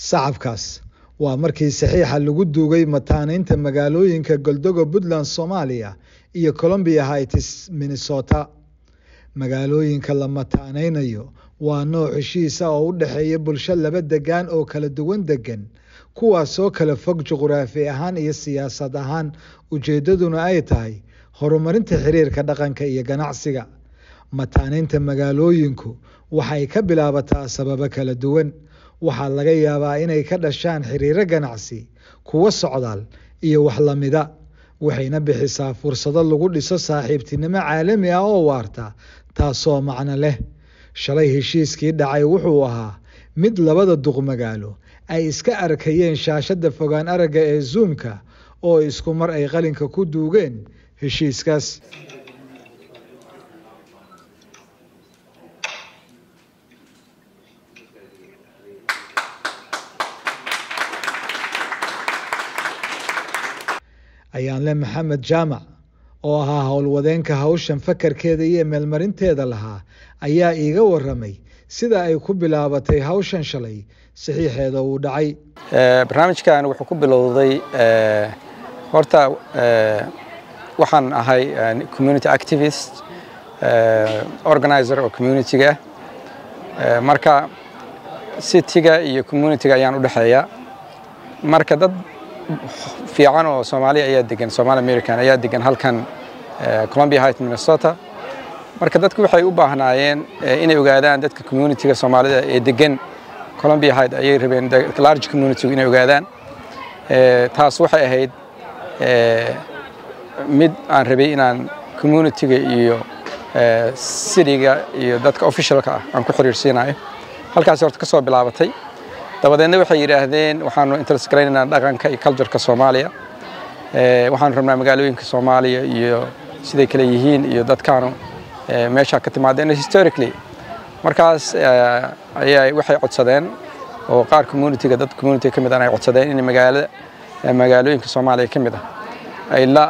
sacabkaas waa markii saxiixa lagu duugay mataanaynta magaalooyinka goldogo puntland soomaaliya iyo colombia hights minnesota magaalooyinka la mataanaynayo waa nooc heshiisa oo u dhexeeya bulsho laba degaan oo kala duwan degan kuwaasoo kala fog juquraafi ahaan iyo siyaasad ahaan ujeeddaduna ay tahay horumarinta xiriirka dhaqanka iyo ganacsiga mataanaynta magaalooyinku waxay ka bilaabataa sababo kala duwan waxaa laga yaabaa inay ka dhashaan xiriiro ganacsi kuwo socdaal iyo wax lamida waxayna bixisaa fursado lagu dhiso saaxiibtinimo caalami ah oo waarta taasoo macno leh shalay heshiiskii dhacay wuxuu ahaa mid labada duq magaalo ay iska arkayeen shaashadda fogaan aragga ee zuumka oo isku mar ay qalinka ku duugeen heshiiskaas ayaanle maxamed jaamac oo ahaa howlwadeenka hawshan fakarkeeda iyo meelmarinteeda lahaa ayaa iiga waramay sida ay ku bilaabatay hawshan shalay saxiixeeda uu dhacay barnaamijkan wuxuu ku bilowday horta waxaan ahay community activist organizer oo communitiga marka cityga iyo communitiga ayaan u dhexeeya marka dad fiican oo soomaaliya ayaa degan somaali american ayaa degan halkan colombia height minnesota marka dadku waxay u baahnaayeen inay ogaadaan dadka communitiga soomaalida ee degan colombia height ayay rabeen large communitigu inay ogaadaan taas waxay ahayd mid aan rabay inaan communitiga iyo cityga iyo dadka officialka ah aan ku xiriirsiinayo halkaasi horta ka soo bilaabatay dabadeedna waxay yidhaahdeen waxaanu interest garaynaynaa dhaqanka iyo cultureka soomaaliya waxaanu rabnaa magaalooyinka soomaaliya iyo siday kale yihiin iyo dadkaanu meesha ka timaadeen historically markaas ayaa waxay codsadeen oo qaar communitiga dad communitiga ka mid ah ay codsadeen in magaalada magaalooyinka soomaaliya ka mid ah ay la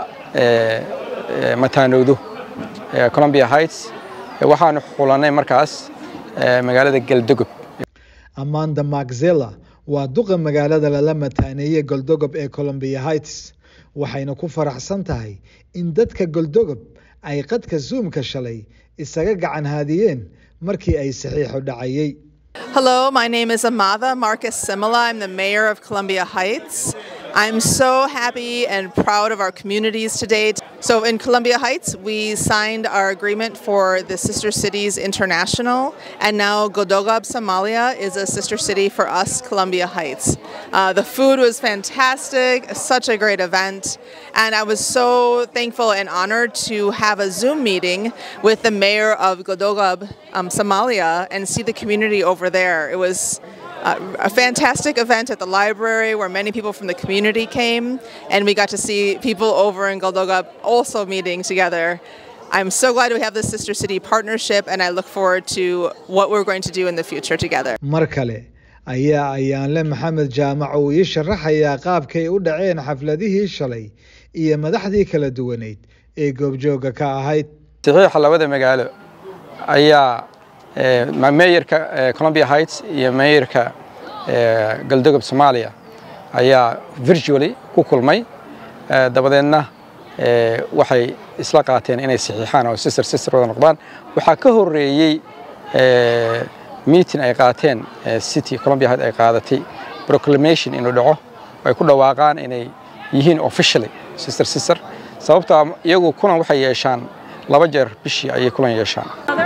mataanowdo colombia heights waxaanu xulanay markaas magaalada galdogob amanda maxzela waa duqa magaalada lala mataaneeyey goldogob ee colombia heights waxayna ku faraxsan tahay in dadka goldogob ay qadka zuumka shalay isaga gacan haadiyeen markii ay saxiixu dhacayey Hello, my name is Amada Marcus Simila. I'm the mayor of Columbia Heights. I'm so happy and proud of our communities today. So, in Columbia Heights, we signed our agreement for the Sister Cities International, and now Godogab, Somalia is a sister city for us, Columbia Heights. Uh, the food was fantastic, such a great event, and I was so thankful and honored to have a Zoom meeting with the mayor of Godogab, um, Somalia, and see the community over there. It was uh, a fantastic event at the library where many people from the community came, and we got to see people over in Goldogab also meeting together. I'm so glad we have this Sister City partnership, and I look forward to what we're going to do in the future together. mar kale ayaa ayaanle maxamed jaamac uu ii sharaxayaa qaabkay u dhaceen xafladihii shalay iyo madaxdii kala duwaneyd ee goobjooga ka ahayd saxiixa labada magaalo ayaa meeyarka colombia heights iyo meeyarka galdogob soomaaliya ayaa virtually ku kulmay dabadeedna waxay isla qaateen inay saxiixaan oo sister sister wada noqdaan waxaa ka horeeyey meeting ay qaateen city colombia heights ay qaadatay proclamation inuu dhaco ay ku dhawaaqaan inay yihiin officially sister sister sababtoo iyagu kulan waxay yeeshaan laba jeer bishii ayay kulan yeeshaan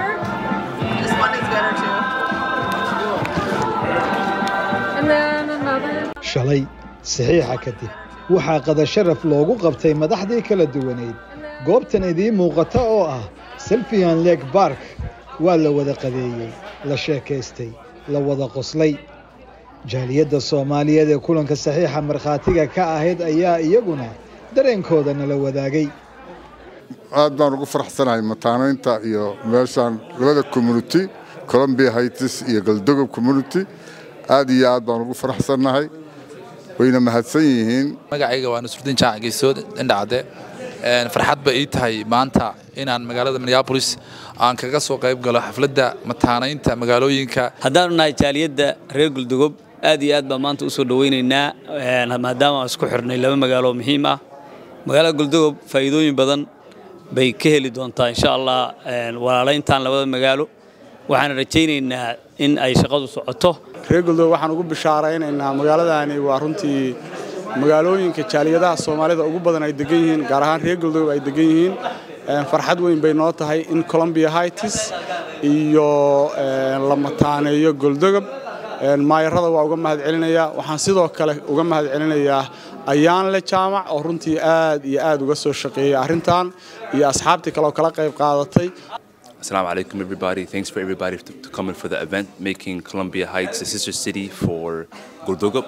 shalay saxiixa kadib waxaa qada sharaf loogu qabtay madaxdii kala duwaneyd goobtan idiin muuqata oo ah selfian leg bark waa la wada qadeeyey la sheekaystay la wada qoslay jaaliyadda soomaaliyeed ee kulanka saxiixa markhaatiga ka ahayd ayaa iyaguna dareenkooda nala wadaagay aad baan ugu faraxsanahay mataanaynta iyo meeshaan labada community colombia heights iyo galdogob community aad iyo aad baan ugu faraxsannahay wayna mahadsan yihiin magacayga waa nusrudiin jaac geesood indhacde farxad ba ii tahay maanta inaan magaalada minneabolis aan kaga soo qayb galo xafladda mataanaynta magaalooyinka haddaanu nahay jaaliyadda reer guldugob aad iyo aad baan maanta u soo dhowaynaynaa maadaama aan isku xirnay laba magaalo oo muhiim ah magaalada goldogob faa'iidooyin badan bay ka heli doontaa insha allah walaalayntan labada magaalo waxaan rajaynaynaa in ay shaqadu socoto reer goldogob waxaan ugu bishaaraynaynaa magaaladani waa runtii magaalooyinka jaaliyadaha soomaalida ugu badan ay degan yihiin gaar ahaan reer goldogob ay degan yihiin farxad weyn bay noo tahay in colombia hightis iyo la mataaneeyo goldogob maayarada waa uga mahad celinayaa waxaan sidoo kale uga mahad celinayaa ayaanle jaamac oo runtii aad iyo aad uga soo shaqeeyey arrintan iyo asxaabtii kale oo kala qayb qaadatay Assalamu alaikum, everybody. Thanks for everybody to, to coming for the event, making Columbia Heights a sister city for Guldogup.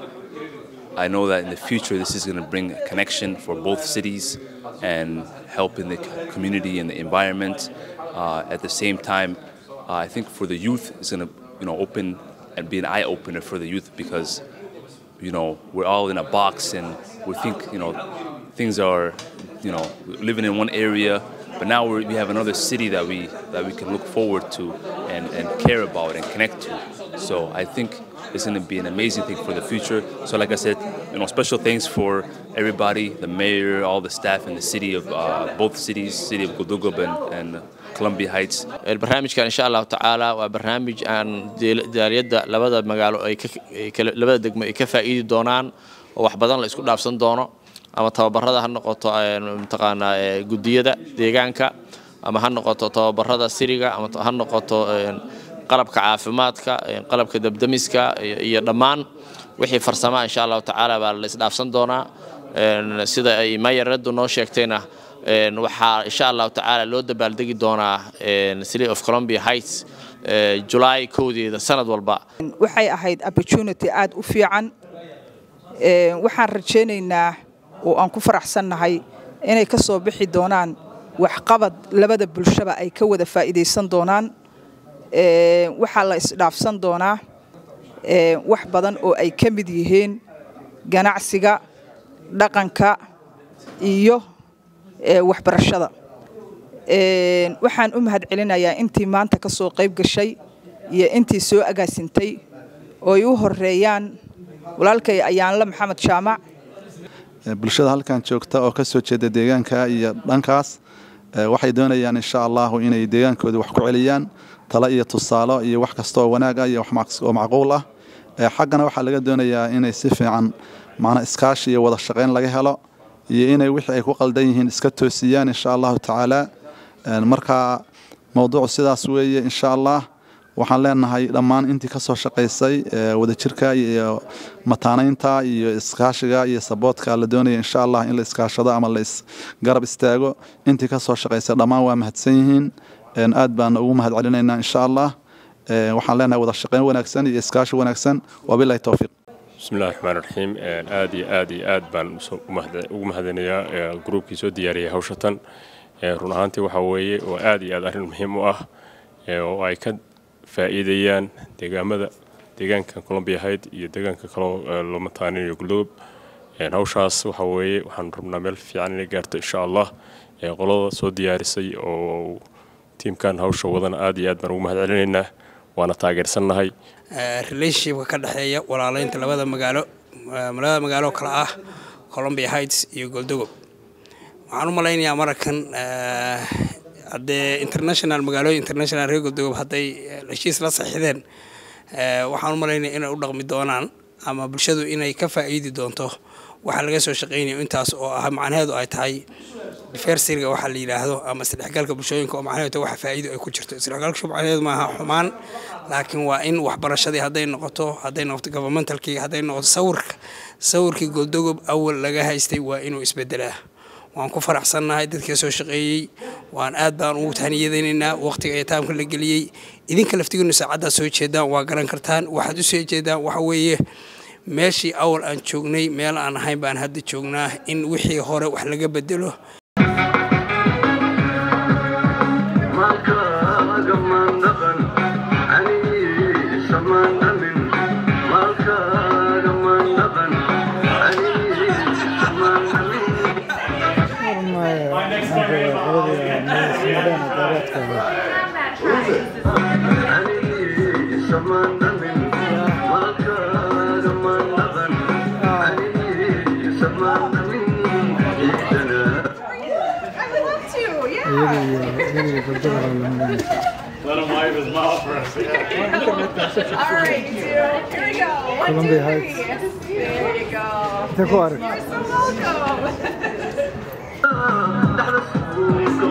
I know that in the future this is going to bring a connection for both cities and help in the community and the environment. Uh, at the same time, uh, I think for the youth, it's going to you know open and be an eye opener for the youth because you know we're all in a box and we think you know things are you know living in one area but now we're, we have another city that we that we can look forward to and, and care about and connect to so i think it's going to be an amazing thing for the future so like i said you know special thanks for everybody the mayor all the staff in the city of uh, both cities city of Gudugub and, and Columbia Heights barnaamijkan insha allahu tacaala waa barnaamij aan jaaliyadda labada magaalo ay labada degmo ay ka faa'iidi doonaan oo wax badan la isku dhaafsan doono ama tababarada ha noqoto mataqaanaa gudiyada deegaanka ama ha noqoto tababarada siriga ama ha noqoto qalabka caafimaadka qalabka dabdamiska iyo dhammaan wixii farsamaa insha allahu tacaala baa la isdhaafsan doonaa sida ay mayaraddu noo sheegtayna waxaa insha allahu tacaala loo dabaaldegi doonaa city of colombia heights july kowdeeda sanad walba waxay ahayd opportunity aad u fiican waxaan rajaynaynaa oo aan ku faraxsannahay inay ka soo bixi doonaan waxqabad labada bulshaba ay ka wada faa'iidaysan doonaan waxaa la isdhaafsan doonaa wax badan oo ay ka mid yihiin ganacsiga dhaqanka iyo waxbarashada waxaan u mahad celinayaa intii maanta ka soo qayb gashay iyo intii soo agaasintay oo ay u horeeyaan walaalkay ayaanle maxamed jaamac bulshada halkan joogta oo ka soo jeeda deegaanka iyo dhankaas waxay doonayaan insha allahu inay deegaankooda wax ku celiyaan talo iyo tusaalo iyo wax kasta oo wanaag ah iyo oo macquul ah xaggana waxaa laga doonayaa inay si fiican macnaa iskaashi iyo wada shaqayn laga helo iyo inay wixii ay ku qaldan yihiin iska toosiyaan insha allahu tacaala marka mowduucu sidaas weeye insha allah waxaan leenahay dhammaan intii ka soo shaqaysay wadajirka iyo mataanaynta iyo iskaashiga iyo saboodka la doonaya insha allah in la iskaashado ama la isgarab istaago intii ka soo shaqaysay dhammaan waa mahadsan yihiin aad baana ugu mahad celinaynaa insha allah waxaan leenahay wada shaqayn wanaagsan iyo iskaashi wanaagsan wabilahi towfiiq bismillahi raxmaan raxiim aad iyo aad iyo aad baan ugu mahadinayaa gruubkii soo diyaariyay hawshatan run ahaantii waxaa weeye waa aad iyo aad arrin muhiim u ah oo ay ka faa'iidayaan deegaamada deegaanka colombia hayd iyo deegaanka kaloo loo mataaninayo guldogob hawshaas waxa weeye waxaan rabnaa meel fiican inay gaarto insha allah qolada soo diyaarisay oo tiimkan hawsha wadana aad iyo aad baan ugu mahad celinaynaa waana taageersannahay relationshipka ka dhexeeya walaalaynta labada magaalo labada magaalo kale ah colombia heights iyo goldogob waxaan u malaynayaa mararkan haddee international magaalooyin international reer goldogob hadday heshiis la saxiixdeen waxaan u malaynaya inay u dhaqmi doonaan ama bulshadu inay ka faa'iidi doonto waxaa laga soo shaqaynayo intaas oo ah macnaheedu ay tahay diversityga waxaa la yidhaahdo ama isdhexgalka bulshooyinka oo macnaheedu waxa faa'iido ay ku jirto isdhexgalka macnaheedu maaha xumaan laakiin waa in waxbarashadii hadday noqoto hadday noqoto governmentalkii hadday noqoto sawirka sawirkii goldogob awal laga haystay waa inuu isbedelaa waan ku faraxsannahay dadka soo shaqeeyey waan aad baan ugu tahniyadaynaynaa waqtiga ee taamka la geliyey idinka laftigiinu saacaddaad soo jeedaan waa garan kartaan waxaad u soo jeedaan waxa weeye meeshii awal aan joognay meel aan ahayn baan hadda joognaa in wixii hore wax laga bedelo Someone iyada iyo iyada iyo gabdhada baa la marinaysa Let him wipe his mouth for us. Yeah. All right, you two. Here we go. One, Columbia two, Heights. three. There you go. Intee ku arag You're so welcome.